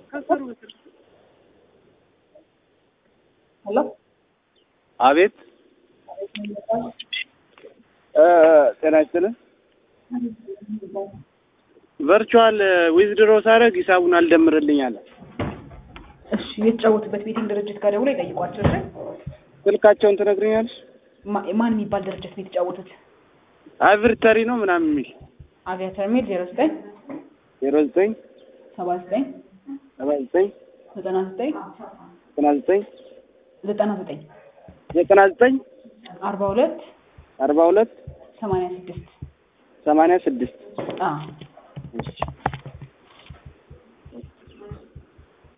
ሄሎ አቤት ጤና ይስጥልን። ቨርቹዋል ዊዝድሮ ሳደርግ ሂሳቡን አልደምርልኝ አለ። እሺ የተጫወቱበት ቤቲንግ ድርጅት ጋር ደውሎ ይጠይቋቸው። እሺ ስልካቸውን ትነግርኛለሽ? ማ- ማን የሚባል ድርጅት ነው የተጫወቱት? አቪርተሪ ነው ምናምን የሚል አቪያተር ሚል ዜሮ ዘጠኝ ዜሮ ዘጠኝ ሰባ ዘጠኝ ሰባ ዘጠኝ ዘጠና ዘጠኝ ዘጠና ዘጠኝ ዘጠና ዘጠኝ ዘጠና ዘጠኝ አርባ ሁለት አርባ ሁለት ሰማንያ ስድስት ሰማንያ ስድስት አዎ እሺ